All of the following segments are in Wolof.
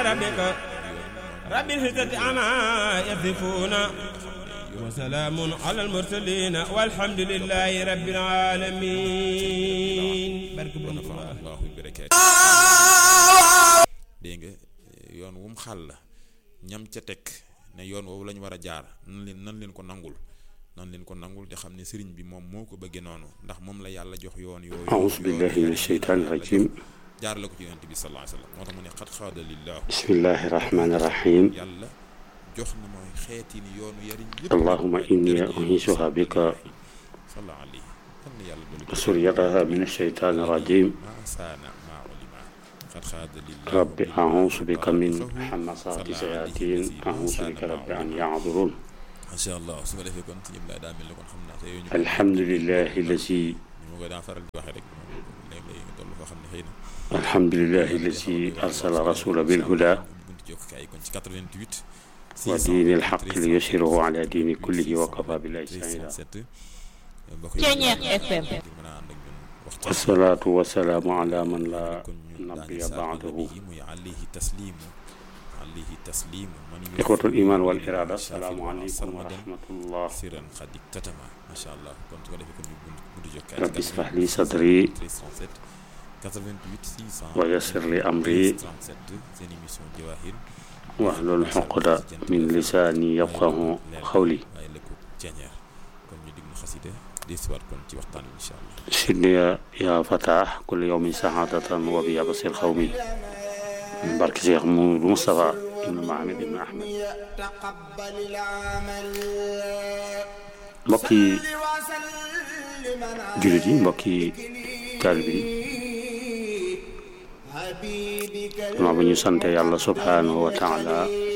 ربك رب العزة عما يصفون وسلام على المرسلين والحمد لله رب العالمين بارك الله allahu barakaatu dégg nga yoon wu mu xàll ñam ca teg ne yoon woowu lañ war a jaar nan leen nan leen ko nangul nan leen ko nangul te xam ne sëriñ bi moom moo ko bëggee noonu ndax moom la yàlla jox yoon yooyu أعوذ بالله من الشيطان الرجيم jaar la ko ci yonent bi sallallahu alayhi wa sallam moo tax mu ne xat xaada lillahu بسم الله الرحمن الرحيم yàlla jox na mooy xeeti ni yoonu yariñ yëpp اللهم إني أنيسها بك salla alayhi kan na yàlla dolli ko وسريتها من الشيطان الرجيم ma saana ma ulima xat xaada lillahu رب أعوذ بك من حمصات الشياطين أعوذ بك رب أن يعذرون macha allah su ko defee kon si ñëpp laa daa mel ni kon xam naa te yooyu ñu الحمد لله الذي ñu ma ko daa faral di waxee rek léeg-léeg nga toll foo xam ne xëy na الحمد لله الذي أرسل رسول بالهدى buntu jokkaay kon ci 88 ودين الحق ليسره على دين كله وكفى بالله شهيدا 37 mbokk yi Ceeñeex FM. ngir mën a ànd ak ñun waxtaan والصلاة والسلام على من لا kon ñu نبي daañu saafara بعده bi muy alayhi taslimu alayhi taslimu man إخوة الإيمان والإرادة السلام عليكم ورحمة الله siran xadik tatama macha allah kon su ko defee kon ñu buntu buntu jokkaay رب اشرح لي صدري 37 88 600 ويسر لي أمري 37 seen émission Jawahir واحلل عقدة من لساني يفقه قولي waaye la ko ceeñeer kon ñu diglu xasida desiwaat kon ci waxtaan bi incha allah سيدني يا فتاح كل يوم سعادة وبيا بصير قومي بارك شيخ مو- مصطفى ابن محمد ابن أحمد تقبل العمل mbokki وسلم jullit yi mbokki taalibe yi حبيبك gannaaw ba ñu sante yàlla subhaanahu wa taala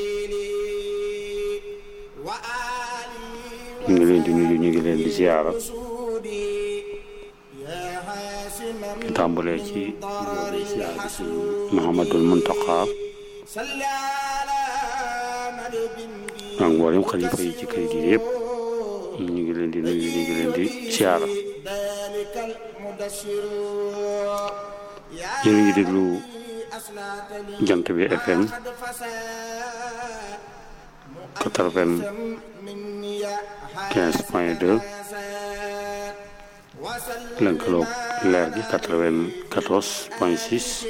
وآله ñu ngi leen di nuyu ñu ngi leen di ziyaara وسودي يا حاسما di tàmbalee ci nuyoo bi ziyaar bi sëñ Muhammadul Muntaqa صلى على نبي ak mboolem xalifa yi ci kër gi yëpp ñu ngi leen di nuyu ñu ngi leen di ziyaara ذلك المدشر يا yéen a ngi déglu أصلات لي jant bi FM قد فساد 95 مني point 2 lënkaloog leer gi 94 point 6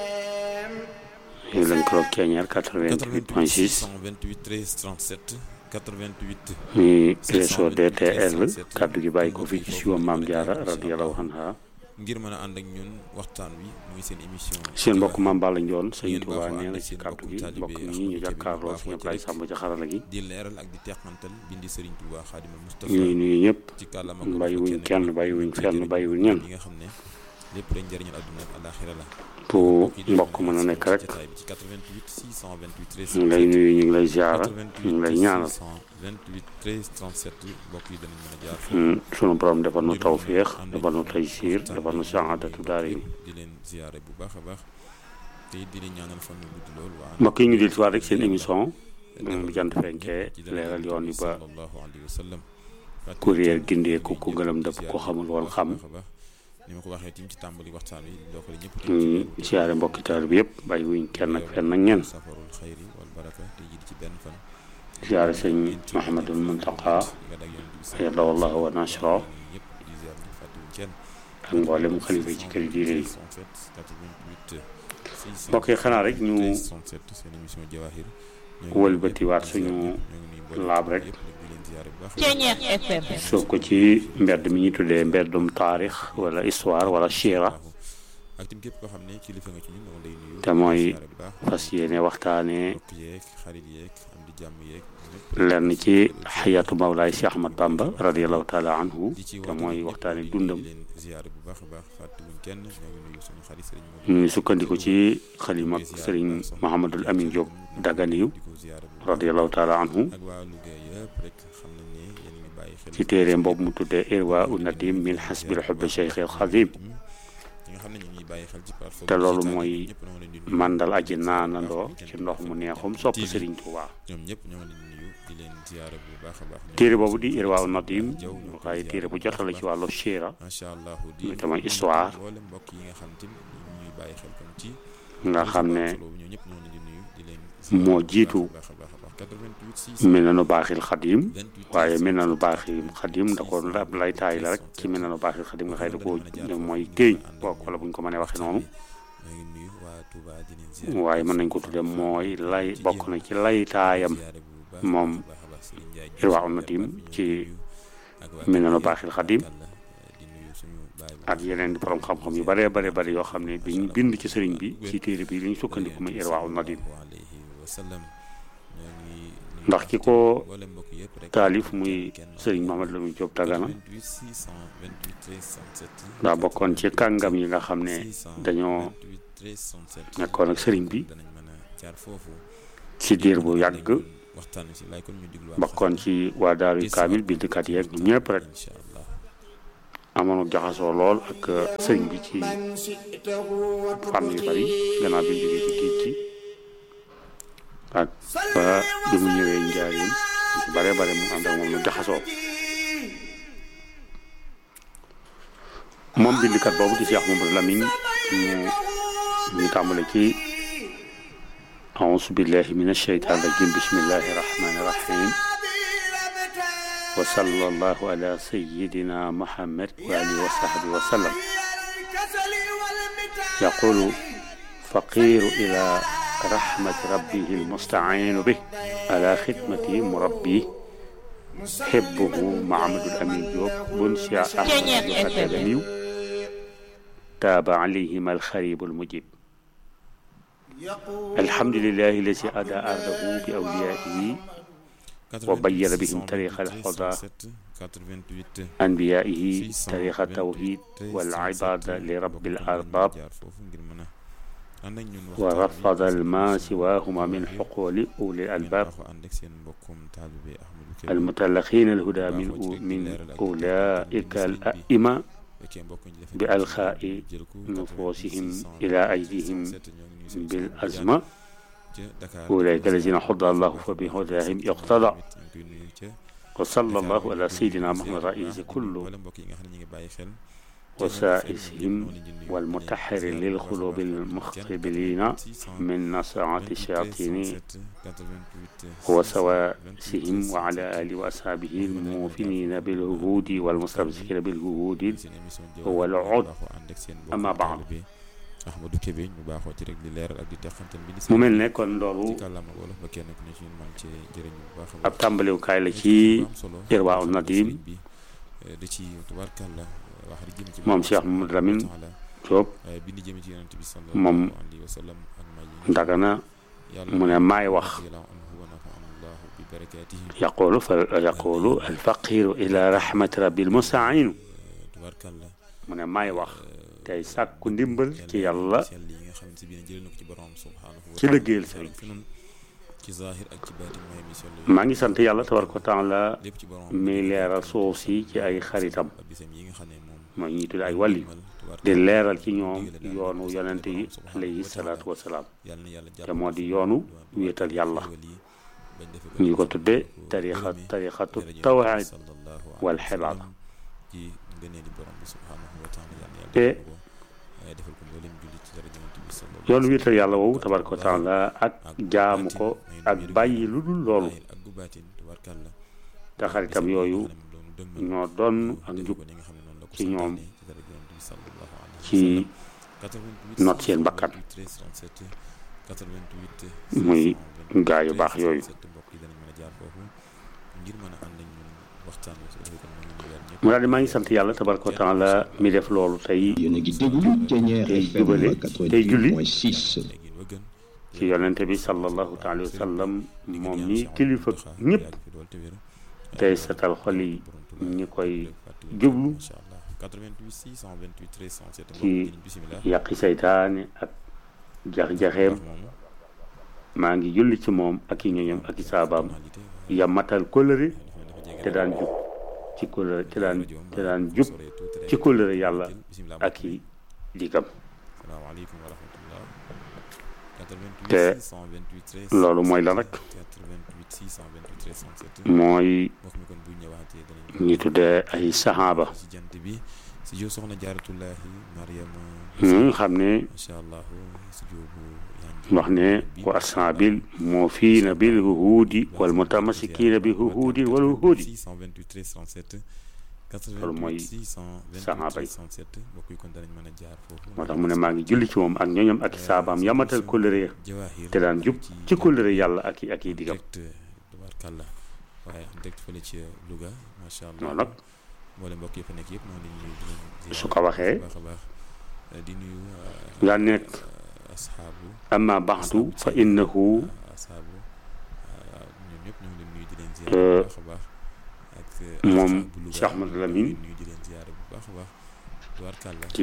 ñu lënkaloog ceeñeer 88 point 6 628 13 37 88 muy réseau DTL kàddu gi bàyyi ko fii ci siwa Maam Jaara radiyallahu anha ngir mën a ànd ak ñun waxtaan wi muy seen émission seen mbokk Maam Balla Njoon sëñ Ngeen Tuubaa baaxoo nee ànd na ak ci seen kàddu mbokku gi taalibe mbokk Ahmadou ñi ñu Kébé jàkkaarloo baaxoo sëñ ci Ablaye rek. Sàmb ci xarala gi di leeral ak di teqantal bindi Serigne Touba Xaadimal Mustafa ñuy nuyu ñëpp ci kàllaama bàyyiwuñ kenn bàyyiwuñ fenn bàyyiwuñ ñenn yi nga xam ne lépp rek njëriñal àdduna ak àlaaxira la fu mbokk mën a nekk rek jotaay bi ci 88 628 ñu ngi lay nuyu ñu ngi lay ziara ñu ngi lay ñaanal 28 13 37 mbokk yi danañ mën a jaar Hmm, sunu borom defal nu tawféex defal nu taysiir defal nu saadatu daari di leen ziare bu baax a baax te it di leen ñaanal fan yu gudd lool waa mbokk yi ñu del si waat rek seen émission bi jant fenkee leeral yoon yi ba sallallahu alayhi wa sallam kuréel gindeeku ku gëlëm dëpp ko xamul woon xam ni ma ko waxee tim ci tàmbali waxtaan wi ndokkale ñëpp ñu siyaare mbokki taal bi yëpp bàyyi wuñ kenn ak fenn ak ñenn safarul xayri wal baraka te jiit ci benn fan siyaare sëñ Mahamadul Muntaqa ayadahu llahu wa nasra ñëpp di ziar ñu fàttewuñ kenn ak mboolem xalifa yi ci kër diine yi 88 mbokk yi xanaa rek ñu 67 seen émission Jawahir wëlbatiwaat suñu laab rek Ceeñeex FM. soof ko ci mbedd mi ñu tuddee mbeddum taarix wala histoire wala siira ak tim képp koo xam ne kilifa nga ci ñun dama lay nuyu te mooy ziare bu baax fas yéene waxtaanee mbokk yeeg xarit yeeg am di jàmm yeeg ñëpp lenn ci xayatu mawlaay si Ahmad Bamba radiallahu taala anhu di ci te mooy waxtaane dundam di leen ziare bu baax a baax fàttewuñ kenn ñoo ngi nuyu suñu xarit sëriñ Modou ñu sukkandiku ci xalima ak sëriñ Mahamadul Amin Diop Daganiyu di ko ziare bu baax radiallahu taala anhu ak waa Louga yëpp rek xam nañ ne yéen a ngi bàyyi xel ci téere boobu mu tuddee irwa u nadim min xasbil xubbi cheikh al xadim ñi nga xam ne ñu ngi bàyyi xel ci plateforme te loolu digitale mooy yi, ñëpp ñoo ngi leen di nuyu. mandal aji naanandoo ci ndox mu neexum sopp TV. sëriñ Tuubaa ñoom ñëpp ñoo ngi leen di nuyu di leen ziare bu baax a baax ñoom téere boobu di irwa u nadim Jaw ñoo ko waaye ziare téere bu jotale ci wàllu siira macha allah di muy tamit histoire. mboolem mbokk yi nga xam tim ñu ngi bàyyi xel kon ci nga xam ne solo ñoo ñëpp ñoo leen di nuyu di moo jiitu baax a baax a baax 88 6 Minanu Baaxil Xadim waaye Minanu Baaxil Xadim da ko ab laytaay la rek ci Minanu Baaxil Xadim nga xëy da koo mooy téeñ bokk wala bu ñu ko mënee waxee noonu maa ngi nuyu waa Touba di leen ziar waaye mën nañ ko tudde mooy lay bokk na ci laytaayam ziare bu baax moom baax a baax Serigne Ndiaye Irwaa Nadim ci ak waa Minanu Baaxil Xadim Kalla di nuyu suñu baay bu ak yeneen di borom xam-xam yu bare bare bare yoo xam ne biñ bind ci sëriñ bi ci téere bi li ñu sukkandiku muy Irwaa Nadim alayhi wa sallam ñoo ngi nuyu ndax ki ko mboolem mbokk yëpp rek taalif muy sëriñ Mahamad Lamine Diop Dagana 88 628 13 67 daa bokkoon ci kàngam yi nga xam ne dañoo 28 13 67 nekkoon ak sëriñ bi danañ mën a jaar foofu ci diir bu yàgg waxtaan wi si laay kon ñu diglu bokkoon ci waa daaru kaamil bindkat yeeg ñoom ñëpp rek incha allah amoon jaxasoo lool ak sëriñ bi ci من شئته fànn yu bari gannaaw bi mu jógee ci géej gi ak ba bi mu ñëwee njaarim ci bare bare mu ànd ak moom ñu jaxasoo moom bindkat boobu di Cheikh Mamadou Lamine ñu ñu tàmbale ci أعوذ بالله من الشيطان الرجيم بسم الله الرحمن الرحيم وصلى الله على سيدنا محمد وآله وصحبه وسلم يقول فقير إلى رحمة ربه المستعين به على خدمته مربيه حبه معمد الأمين جوب بنشا أحمد الأكاديمي تاب عليهما الخريب المجيب الحمد لله الذي أدى أرضه بأوليائه وبين بهم طريق الهدى 88 أنبيائه طريق التوحيد والعبادة لرب الأرباب jaar foofu ngir mën a ànd ak ñun ورفض الماء سواهما من حقول أولي الألباب ànd ak seen mbokkum taalibe Ahmadou Kébé المتلقين الهدى من من أولئك الأئمة fekkee mbokk ñi dafa بألخاء jël ko نفوسهم 88 إلى أيديهم 67 ñoo ngi nuyu suñu بالأزمة ca Dakar أولئك الذين هدى الله فبهداهم يقتضى ñu ngi koy nuyu ca وصلى الله على سيدنا محمد رئيس كل wala mbokk yi nga xam ne ñu ngi bàyyi xel وسائسهم والمتحر للقلوب المختبلين من نصاعة الشياطين وسواسهم وعلى آله وأصحابه الموفنين بالعهود والمستمسكين بالعهود هو العود أما بعد Ahmadou Kébé ñu baaxoo ci rek di leeral ak di teqantal bi mu mel ne kon loolu ci kàllaama wolof ba kenn ku ne ci ñun man ci jëriñu bu baax a ab tàmbaliwukaay la ci Irwaa Nadim bi da ci tubaarkàlla wax di jëm ci moom Cheikh Mamadou Lamine Diop waaye bi ni jëm ci yonent bi sallallahu moom alayhi wa sallam ak may yi Dagana yàlla mu ne maay wax radiyallahu anhu wa nafa'ana allahu bi barakaatihi يقول فيقول الفقير إلى رحمة ربي المستعين tubaarkàlla mu ne maay wax tey sàkku ndimbal ci yàlla sell yi nga xam ne si biir jëlee na ko ci borom subhanahu wa ci liggéeyal sëriñ fi nun ci zahir ak ci baatin mooy mission la maa ngi sant yàlla tabaraka wa taala lépp ci borom mi leeral suuf si ci ay xaritam ak bisam yi nga xam ne moom mooy ñuy tudd ay wàlli di leeral ci ñoom yoonu yonent yi alayhi salaatu wasalaam yàlla na yàlla te moo di yoonu wéetal yàlla ñu ko tudde tarixa tarixatu tawhid wal xibaada ci ngëneeli borom bi subhanahu wa taala yàlla na te yàlla defal ko mboolem jullit ci dara yonent bi sallallahu yoonu wéetal yàlla woowu tabaraka wa taala ak jaamu ko ak bàyyi lu dul loolu ak gu baatin tubaarkàlla te xaritam yooyu ñoo doon ak njub ci ñoom ci not seen bakkan muy gaa yu baax yooyu mu daal di maa ngi sant yàlla tabaraka wa taala mi def loolu tey yéen a ngi déglu Thiéniere tey FM jubale tey julli 88.6 ci yonente bi sallallahu taala wa sallam moom mi kilifa ñëpp tey setal xol yi ñi koy jublu ci yàqi seytaane ak jax-jaxeem maa ngi julli ci moom ak i ñoñam ak i saabaam ya matal kóllëre te daan jub ci kóllëre te daan te daan jub ci kóllëre yàlla ak i digam salaamaaleykum wa rahmatullah te loolu mooy la rek mooy ñi tuddee ay saxaaba si jow soxna jaaratullahi mariama ñi nga xam ne macha allah si jow bu wax ne wa asaabil moo fii na bil huhuudi wal mutamassikiina bi huhuudi wal huhuudi 628 13 37 loolu mooy 628 saxaaba yi 37 mbokk yi kon danañ mën a jaar foofu moo tax mu ne maa ngi julli ci moom ak ñooñam ak i saabaam yamatal kóllëre jawaahir te daan jub ci kóllëre yàlla ak i ak i digam direct tabaarkàlla waaye en direct fële ci Louga macha allah noonu nag mboole mbokk yi fa nekk yëpp maa ngi leen di nuyu su ko waxee baax a baax di nuyu nga nekk asxaabu amma baxdu fa innahu asxaabu ñoom ñëpp ñu ngi leen nuyu di leen ziar bu baax a baax ak moom asxaabu Louga Cheikh Ahmadou Lamine nuyu di leen ziar bu baax a baax tabaarkàlla ci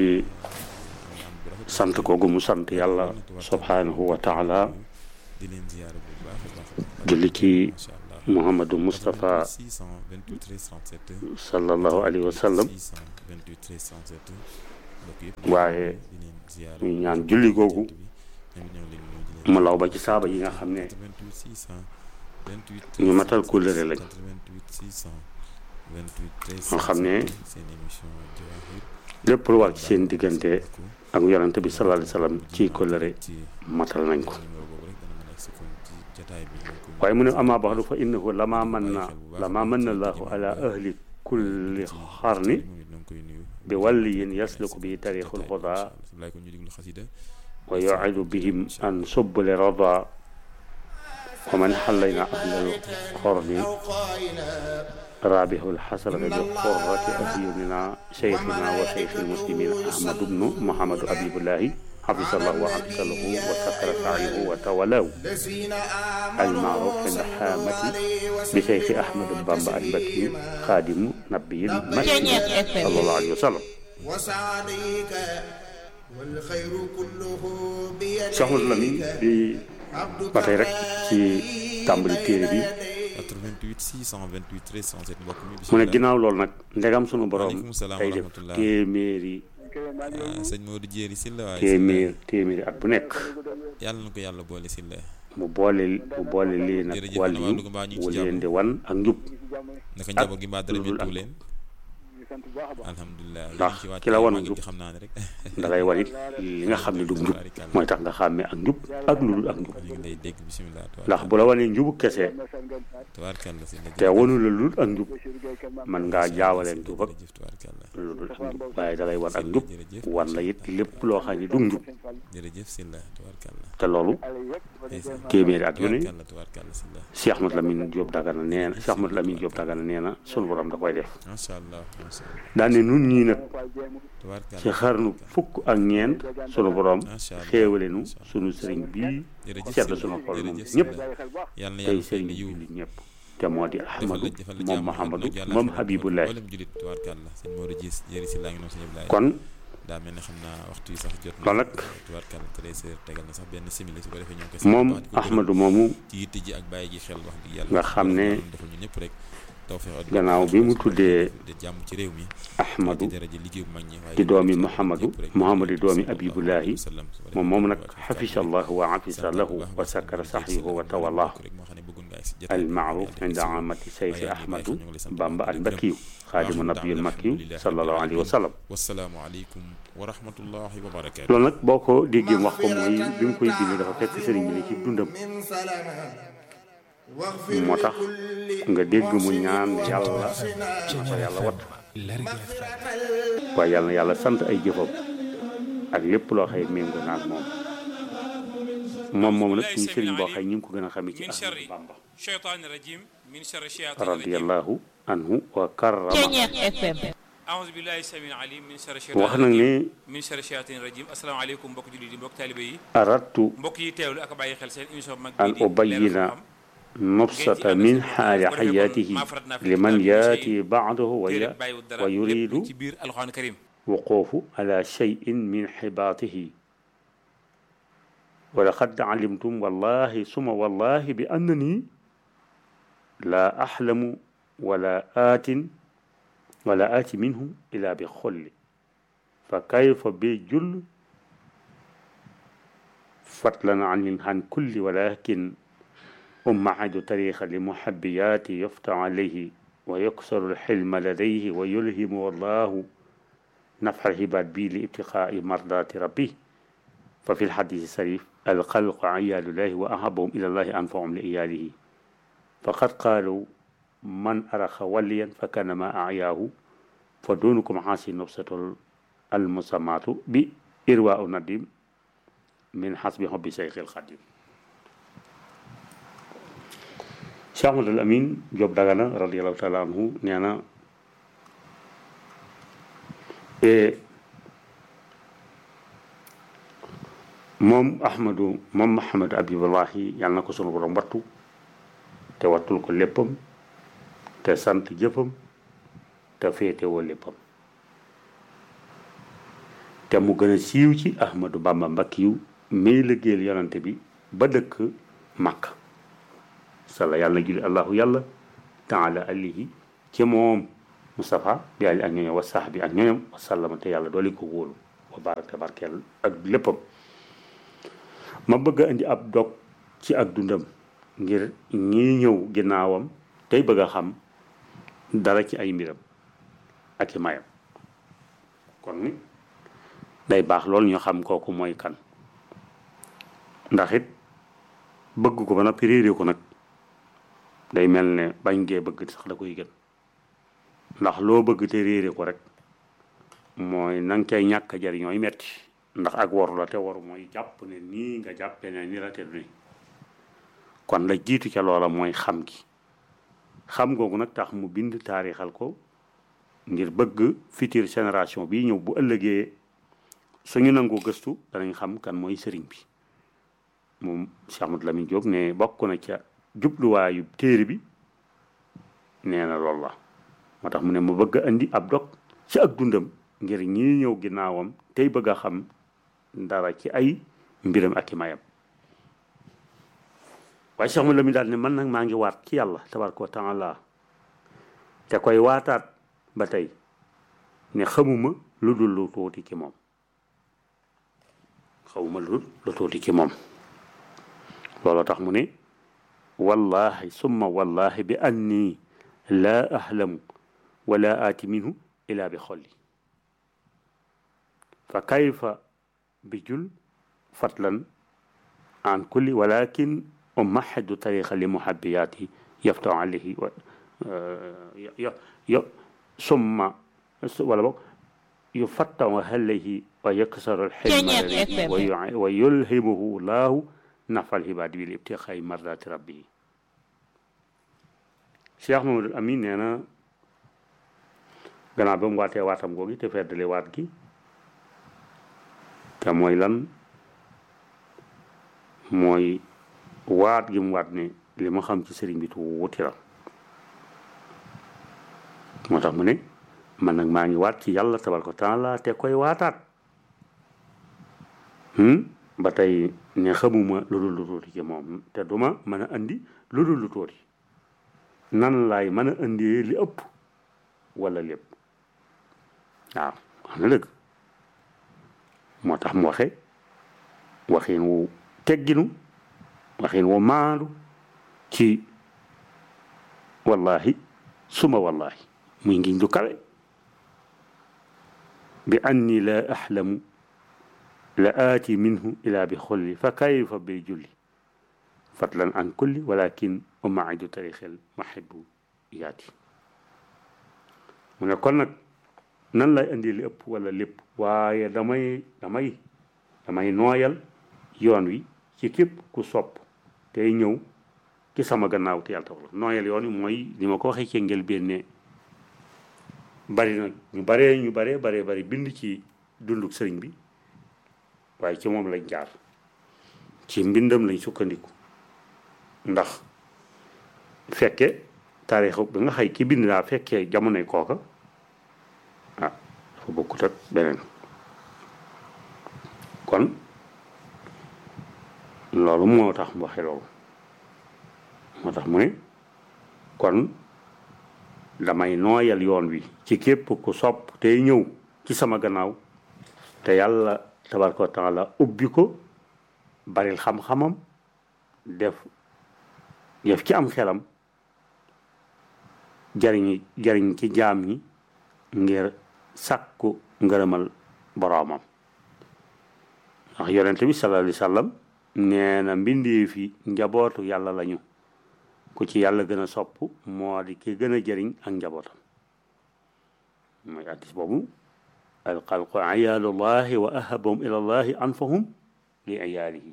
sant koogu mu sant yàlla subhanahu wa taala di leen ziar bu baax a baax julli ci macha allah Muhammadu Moustapha 628 13 37 sallallahu alayhi wa sallam 628 13 37 mbokk yëpp waaye di leen ziar ñu ñaan julli googu ñoom ñoo ngi leen nuyu di leen mu law ba ci saaba yi nga xam ne 88 628 ñu matal kóllëre lañ 88 628 13 nga xam ne seen émission Jawaahir lépp lu war ci seen diggante ak yonante bi sallallahu alayhi wa sallam ci kóllëre ci matal nañ ko numéro boobu rek dana mën a egsi kon ci jataay bi ñu ko waaye mu ne ama baxdu fa innahu lama man na lama man na allahu ala ahli kulli xarni moom it ñoo ngi koy nuyu bi walliyin yasluku bi tariixul huda laay ko ñu diglu xasida wa yuidu bihim an subbuli rada wa man xallayna ahlal xorni أو قائلا rabihu lxasrata bi qurrati ahyunina cheikhina wa cheikh lmuslimin ahmadu bnu muhammadu habibullahi xafisallahu wa xafisalahu wa sakara saayihu wa tawalaw الذين المعروف آمنوا عند صلوا حامة عليه بشيخ أحمد بامبا المكي خادم نبي المكي صلى الله عليه وسلم وسعديك والخير كله بيديك Cheikh Ahmadou Lamine di عبدك ba tey rek ci tàmbali téere bi 88 628 13 37 mbokk mi mu ne bismillah ginnaaw loolu nag ndegam sunu borom Waaleykum salaam day wa def rahmatullah. téeméeri ah, sëñ Modou Jéeri Silla waaye téeméer téeméeri at bu nekk yàlla na ko yàlla boole Silla mu boole mu boole lii nag Jërëjëf, wàll ana waa yu Louga mbaa ñu ngi ci wu jàmm? leen di wan ak njub naka njaboot gi mbaa dara lu dul méttu ak- leen alhamdulilah Ndax yéen ci wàcc ki la wan màggal njub gi xam naa ne rek da lay wan it li nga xam ne du njub mooy tax nga xàmmee ak njub ak lu dul ak njub ñu ngi lay dégg bisimilah ndax bu la wanee njubu kese tabaarkàlla si la te wanu la lu dul ak njub man ngaa jaawale njub ak jërëjëf tabaarkàlla lu dul ak njub waaye da lay wan ak njub wan la it lépp loo xam ne du njub jërëjëf Silla tabaarkàlla te loolu ndeysaan téeméeri at yu ne tabaarkàlla tabaarkàlla Silla Cheikh Ahmadou Lamine Diop Dagana nee na Cheikh Ahmadou Lamine Diop Dagana nee na sunu borom da koy def macha allah macha allah daan ne nun ñii nag tabaarkàlla ci xarnu fukk ak ñeent sunu borom macha allah xéewale nu sunu sëriñ bii jërëjëf sedd Silla sunu xol moom jërëjëf ñëpp Silla yàlla na tey yàlla fay sëriñ la yiw jullit ñëpp te moo di defal Ahmadou la defal la moom jàmm Mouhamadou yàlla moom xamal Habibullahi mboolem julit tabaarkàlla sëñ Modou Gis jëri si laa ngi noonu sëñ Ablaye kon daa mel ne xam naa waxtu yi sax jot na loolu nag tubaarkàlla treize heures tegal na sax benn simili su ko defee ñoo ngi koy moom sant bu baax di ko gërëm Ahmadou moomu ci yitte ji ak bàyyi gi xel wax dëgg yàlla nga xam ne defal ñu ñëpp rek tawfeex gannaaw bi mu tuddee de jàmm ci réew mi Ahmadou ci daraja liggéey bu mag ñi waaye di doomi ñëpp Mouhamadou rek Mouhamadou di doomi sallallahu Abibullahi alayhi wa sallam. Su ko defee moom moom nag ñu xafisa allahu wa afisa lahu wa sakara saxyuhu wa tawallahu rek moo xam ne bëggoon nga agsi jotaay bi, المعروف yàlla عند def si عامة سيف waaye أحمد ñu ngi lay sant bu بامبا baax di la gërëm. المكي خادم النبي المكي صلى الله عليه وسلم wassalaamu aleykum wa rahmatullahi wa barakaatu loolu nag boo ko déggee wax ko mooy bi mu koy bind dafa fekk sëriñ bi ne ci dundam من سلامة واغفر moo tax لكل nga dégg mu محسن ñaan yàlla ومحسنة na ko yàlla wat مغفرة ال- waaye yàlla na yàlla sant ay jëfam ak lépp loo xëy méngoo na ak moom moom moom nag suñu sëriñ boo xëy ñu ngi ko gën a xamee ci من Ahmadu شر Bamba الشيطان الرجيم من شر الشياطين الرجيم radiyallahu anhu wa karrama Ceñeex FM أعوذ بالله السميع العليم من شر الشيطان wax nag الرجيم ne من شر الشياطين الرجيم السلام عليكم mbokk jullit yi mbokk taalibe yi aradtu mbokk yi teewlu ak bàyyi xel seen émission bu mag an bii di ubayyina Leeral Xam-Xam nubsata min xaali xayaatihi liman yaati baadahu wa téere ya bàyyiwul dara wa lépp yuridu ci biir alxuraan karim wuquufu ala cheyin min xibaatihi wa laqad calimtum wallahi suma wallahi bi annani laa axlamu wala aatin wala aati minhu ila bi xolli fa kayfa bi jull فضلا عن عن كل ولكن أمعد طريق لمحبيات يفتح عليه ويكسر الحلم لديه ويلهم والله نفع العباد به لابتغاء مرضات ربه ففي الحديث الشريف الخلق عيال الله وأحبهم إلى الله أنفعهم لإياله فقد قالوا من أرخ وليا فكان ما أعياه فدونكم حاسي نفسة المسمات بإرواء النديم من حسب حب شيخ الخديم Cheikh Ahmadul Amin Diop Dagana radiallahu taala anhu nee na moom Ahmadu moom Mahamadu Abibullahi yàlla na ko sunu borom wattu te wattul ko léppam te sant jëfam te féetewoo léppam te mu gën a siiw ci Ahmadu Bamba Mbakkiyu may liggéeyal yonante bi ba dëkk Makka sala yàlla julli allahu yàlla taala alihi ci moom Moustapha bi ali ak ñooñam wa sax bi ak ñooñam wa sallama te yàlla dooli ko wóolu wa barak te barkeel ak léppam ma bëgg a indi ab dog ci ak dundam ngir ñii ñëw ginnaawam tey bëgg a xam dara ci ay mbiram ak i mayam kon ni day baax loolu ñu xam kooku mooy kan ndax it bëgg ko ba noppi réeré ko nag day mel ne bañ gee bëgg sax da koy gën ndax loo bëgg te réere ko rek mooy na nga cay ñàkk jariñooy metti ndax ak waru la te waru mooy jàpp ne nii nga jàppee ne ni la te du ni kon la jiitu ca loola mooy xam gi xam googu nag tax mu bind taarixal ko ngir bëgg future génération bi ñëw bu ëllëgee suñu nangoo gëstu danañ xam kan mooy sëriñ bi moom Cheikh Ahmadou Lamine Diop ne bokk na ca jubluwaayu téere bi nee na loolu la moo tax mu ne mu bëgg a indi ab dog ci ak dundam ngir ñi ñëw ginnaawam tey bëgg a xam dara ci ay mbiram ak i mayam waaye Cheikh Ahmadou Lamine daal ne man nag maa ngi waat ci yàlla tabaraka wa taala te koy waataat ba tey ne xamuma lu dul lu tuuti ci moom xamuma lu dul lu tuuti ci moom looloo tax mu ne wallahi summa wallahi bi anni laa ahlamu wala aati minhu ila bi xolli fa kayfa bi jul fatlan an kulli walakin umahadu tariqa li muhabbiyaati yaftahu alayhi wa yo summa wala boog yufattahu alayhi wa yaksaru alxilma wa yulhimuhu laahu nafal xibaadi bil ibtixaay mardaati rabbi Cheikh Mamadou Amin nee na gannaaw ba mu waatee waatam googi te feddale waat gi te mooy lan mooy waat gi mu waat ne li ma xam ci sëriñ bi tuuti la moo tax mu ne man nag maa ngi waat ci yàlla tabaraka taala te koy waataat ba tey ne xamuma lu dul lu tuuti ci moom te duma mën a andi lu dul lu tuuti nan laay mën a indee li ëpp wala lépp waaw wax na dëgg moo tax mu waxe waxin wu tegginu waxin wu maandu ci wallahi suma wallahi muy ngiñ du kawe bi anni la ahlamu la aati minhu ila bi xolli fa kayfa bi julli fadlan an kulli walakin umaidu tarixel mahibu yaati mu ne kon nag nan lay indi li ëpp wala lépp waaye damay damay damay nooyal yoon wi ci képp ku sopp tey ñëw ci sama gannaaw te yàlla taxul nooyal yoon wi mooy li ma ko waxee ci njëlbéen ne bari na ñu baree ñu baree baree bari bind ci dunduk sëriñ bi waaye ci moom lañ jaar ci mbindam lañ sukkandiku ndax fekke taarix bi nga xay ki bind daa fekkee jamonoy kooka ah dafa bokkut ak beneen kon loolu moo tax mu waxe loolu moo tax mu ne kon damay nooyal yoon wi ci képp ku sopp tey ñëw ci sama gannaaw te yàlla tabaraka wa taala ubbi ko baril xam-xamam def def ci am xelam jariñ jariñ ci jaam ñi ngir sàkku ngërëmal boroomam ndax yonent bi sallallahu alayhi wa sallam nee na mbindee fi njabootu yàlla lañu ku ci yàlla gën a sopp moo di ki gën a jëriñ ak njabootam mooy addis boobu alxalqu ayaalullahi wa ahabahum ila llahi anfahum li ayaalihi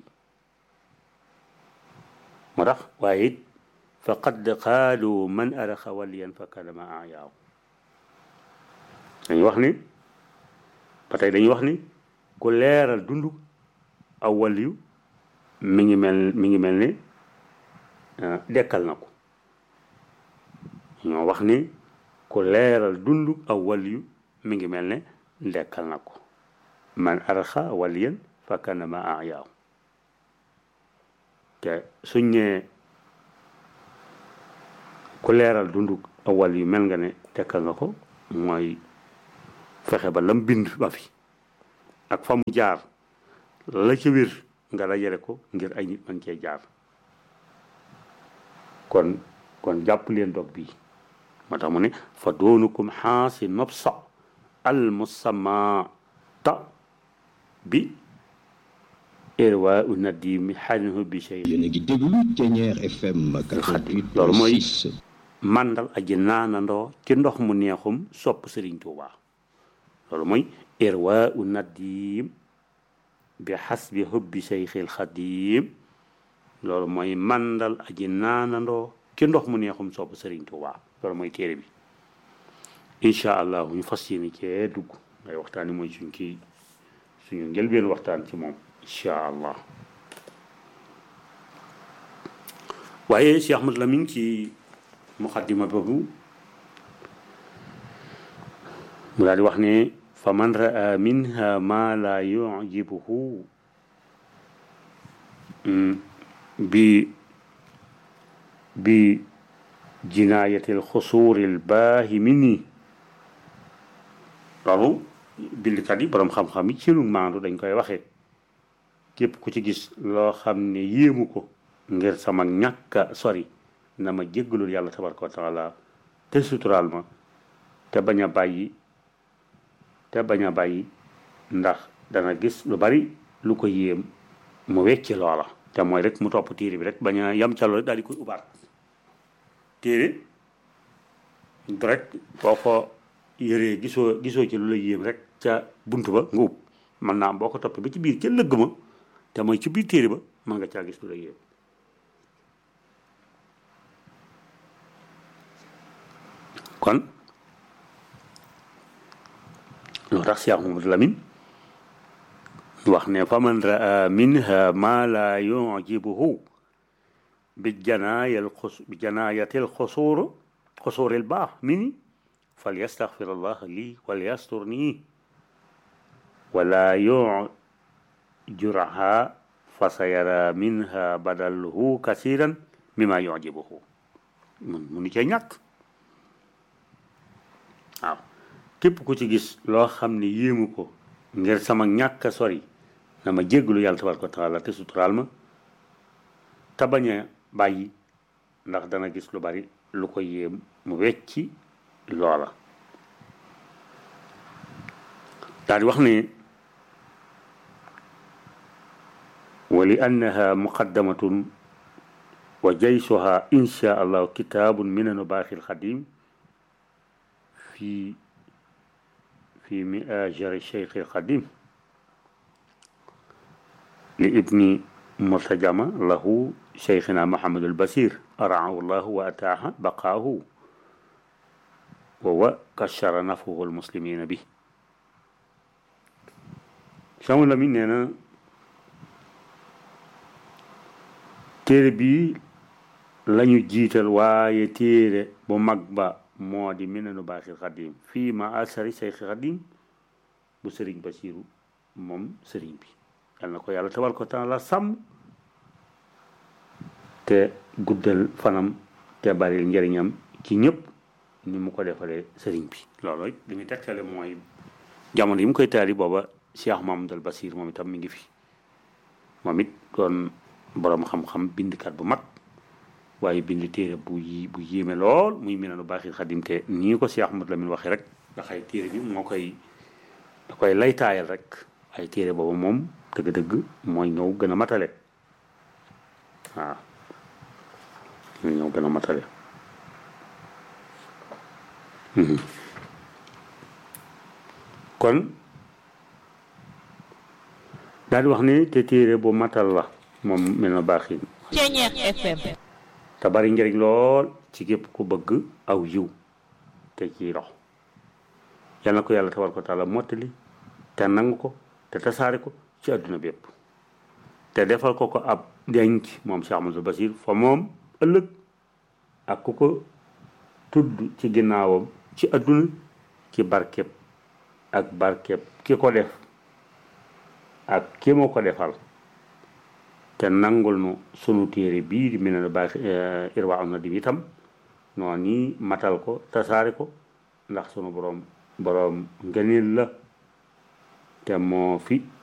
moo tax waaye it faqad qaalu man araxa waliyan fa kalama ayaaw dañuy wax ni ba tey dañuy wax ni ku leeral dund aw waliyu mi ngi mel mi ngi mel ni dekkal na ko ñoo wax ni ku leeral dund aw waliyu mi ngi mel ne dekkal na ko man arxa waliyan fa kanama ayaaw te suñ ne ku leeral dund aw waliyu mel nga ne dekkal nga ko mooy fexe ba lam bind ba fi ak fa mu jaar la ca wér nga dajale ko ngir ay nit man cee jaar kon kon jàpp leen dog bii moo tax mu ne fa doonukum xaasi nobsa al musamata bi irwa u nadimi xanhu bi shay yéen a ngi déglu Thiéniere FM xadim loolu mooy màndal aji naanandoo ci ndox mu neexum sopp Sëriñ Tuubaa loolu mooy irwa u nadim bi xasbi hubbi seyxil xadim loolu mooy màndal aji naanandoo ci ndox mu neexum sopp Sëriñ Tuubaa loolu mooy téere bi incha allah ñu fas yéene cee dugg ngay waxtaan yi mooy suñ kii suñu njëlbeen waxtaan ci moom incha allah waaye Cheikh Ahmad Lamine ci muqaddima boobu mu daal di wax ne fa man raa minha ma la yujibuhu bi bi jinaayatil xusuuril baahimini loolu bindkat yi boroom xam-xam yi ci lu maandu dañ koy waxee képp ku ci gis loo xam ne yéemu ko ngir sama ñàkka sori na ma jéggalul yàlla tabaraka wa taala te suturaal ma te bañ a bàyyi te bañ a bàyyi ndax dana gis lu bari lu ko yéem mu wecci loola te mooy rek mu topp téere bi rek bañ a yam ca loolu daal di koy ubaat téere du rek boo ko yëree gisoo gisoo ci lu la yéem rek ca bunt ba nga ub man naa am boo ko toppee ba ci biir ca lëgg ma te mooy ci biir téere ba mën nga caa gis lu la yéem kon loo tax Cheikh Mamadou Lamine wax ne fa man raa minha ma la yujibuhu bi janaayal xus bi janaayatil xusuur xusuuril baax mini fal yastaxfir allah lii wal yastur nii wala yujuraha fa sayara minha badalhu kasiran mima yujibuhu mun munu cee ñàkk waaw képp ku ci gis loo xam ne yéemu ko ngir sama ñàkk a sori na ma jéggalu yàlla tabaraka wa taala te suturaal ma te bañ a bàyyi ndax dana gis lu bari lu ko yéem mu wecci loola daal di wax ne wa li annaha muqaddamatun wa jaysuha insha allahu kitaabun minanu baaxil xadim في في مآجر الشيخ القديم لابن مرتجمة له شيخنا محمد البصير أرعاه الله وأتاه بقاه وكشر نفه المسلمين به شامل مننا تربي lañu jiital waaye téere bu mag ba moo di minanu baaxil xadim fii ma asari seyxi xadim bu sëriñ basiru moom sëriñ bi yal na ko yàlla tabal ko taala sàmm te guddal fanam te bari njëriñam ci ñëpp ni mu ko defalee sëriñ bi loolu it li muy tegtale mooy jamono yi mu koy taali booba Cheikh Mamadou Basir moom itam mi ngi fi moom it doon boroom xam-xam bindkat bu mag waaye bind téere bu yi bu yéeme lool muy Minanu Baaxil Xadim te nii ko Cheikh Ahmadou Lamine waxee rek ndax ay téere bi moo koy da koy laytaayal rek ay téere boobu moom dëgg-dëgg mooy ñëw gën a matale waaw mooy ñëw gën a matale kon daal di wax ni te téere bu matal la moom Minanu Baaxil Ceñeex FM te bari njëriñ lool ci képp ku bëgg aw yiw te ciy dox yal na ko yàlla tabaraka wa taala mottali te nangu ko te tasaare ko ci àdduna bépp te defal ko ko ab denc moom Cheikh Amadou Basir fa moom ëllëg ak ku ko tudd ci ginnaawam ci àdduna ci barkeb ak barkeb ki ko def ak ki mu ko defal te nangul nu sunu téere bii di Minanu Baaxil Irwa am na di itam noonu nii matal ko tasaare ko ndax sunu boroom boroom ngëneel la te moo fi